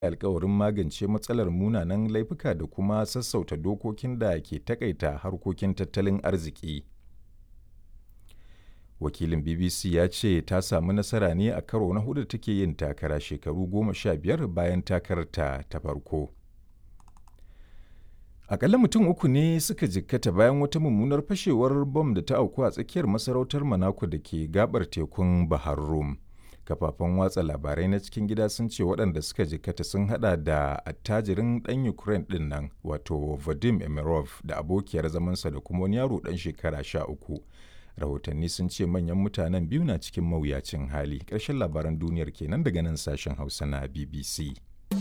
alkawarin magance matsalar munanan laifuka da kuma sassauta dokokin da ke takaita harkokin tattalin arziki. Wakilin BBC ya ce ta samu nasara ne a karo na hudu take yin takara shekaru goma sha biyar bayan takararta ta farko. Akalla mutum uku ne suka jikkata bayan wata mummunar fashewar bom da ta auku a tsakiyar masarautar Monaco da ke gabar tekun Bahar Rum. Kafafen watsa labarai na cikin gida sun ce waɗanda suka jikkata sun hada da attajirin ɗan Ukraine ɗin nan wato Vadim Emirov da abokiyar zamansa da kuma wani yaro ɗan shekara sha uku. Rahotanni sun ce manyan mutanen biyu na cikin mawuyacin hali. Ƙarshen labaran duniyar kenan daga nan sashen Hausa na BBC.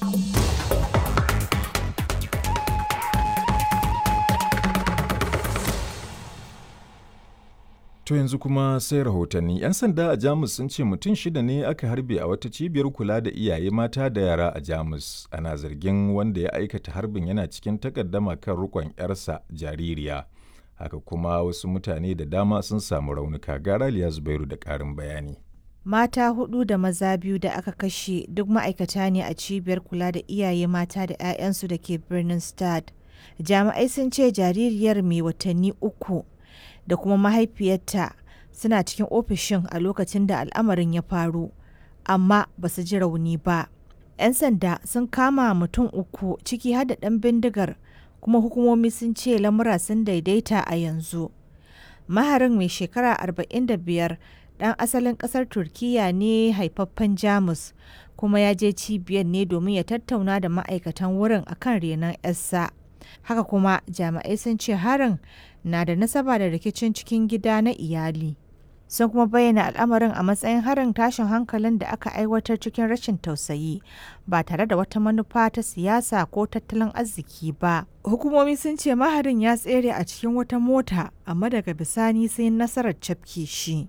To yanzu kuma sai rahotanni. 'Yan sanda a Jamus sun ce mutum shida ne aka harbe a wata cibiyar kula da iyaye mata da yara a Jamus. Ana zargin wanda ya aikata harbin yana cikin takaddama kan rukon 'yarsa jaririya. Haka kuma wasu mutane da dama sun samu raunuka. Garaliya Zubairu da ƙarin bayani. Mata hudu da maza biyu da aka kashe duk ma'aikata ne a cibiyar kula da iyaye mata da 'ya'yansu da ke birnin Stad. Jami'ai sun ce jaririyar mai watanni uku da kuma mahaifiyarta suna cikin ofishin a lokacin da al'amarin ya faru amma ba su ji rauni ba 'yan sanda sun kama mutum uku ciki har da ɗan bindigar kuma hukumomi sun ce lamura sun daidaita a yanzu maharin mai shekara 45 ɗan asalin ƙasar turkiya ne haifaffen jamus kuma ya je cibiyar ne domin ya tattauna da ma'aikatan wurin akan renon 'yarsa haka kuma jami'ai sun ce harin na da nasaba da rikicin cikin gida na iyali sun kuma bayyana al'amarin a matsayin harin tashin hankalin da aka aiwatar cikin rashin tausayi ba tare da wata manufa ta siyasa ko tattalin arziki ba hukumomi sun ce maharin ya tsere a cikin wata mota amma daga bisani sai nasarar cafke shi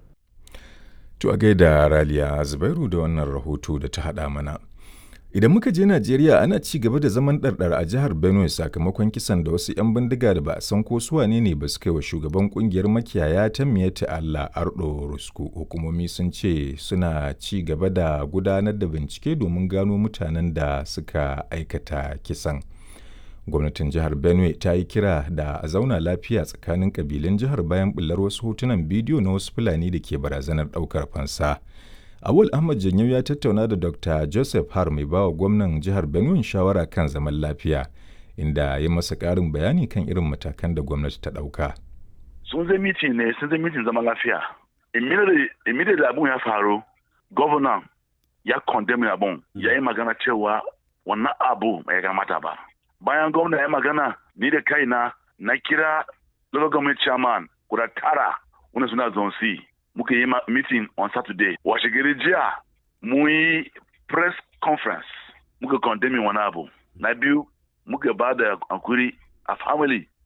To a gaida Raliya Zubairu da wannan rahoto da ta haɗa mana. Idan muka je Najeriya ana ci gaba da zaman ɗarɗar a jihar Benue sakamakon kisan da wasu 'yan bindiga da ba a san ko su wane ne ba su kai wa shugaban kungiyar makiyaya ta Miyetti Allah Ardo Rusku. Hukumomi sun ce suna ci gaba da gudanar da bincike domin gano mutanen da suka aikata kisan. Gwamnatin jihar Benue ta yi kira da a zauna lafiya tsakanin kabilun jihar bayan bullar wasu hotunan bidiyo na wasu Fulani da ke barazanar ɗaukar fansa. Awul Ahmad Janyau ya tattauna da Dr. Joseph Har mai bawa gwamnan jihar Benue shawara kan zaman lafiya, inda ya masa ƙarin bayani kan irin matakan da gwamnati ta ɗauka. Sun zai miti ne, sun zai mitin zaman lafiya. Immediately abun ya faru, gwamnan ya condemn abun, ya yi magana cewa wannan abu bai kamata ba. Bayan gwamna ya magana, ni da kaina na kira local government chairman guda tara wanda suna zone C. muka yi meeting on Saturday. Washe gari jiya mu yi press conference muka condemning wani abu. Na biyu muka ba da hankuri a family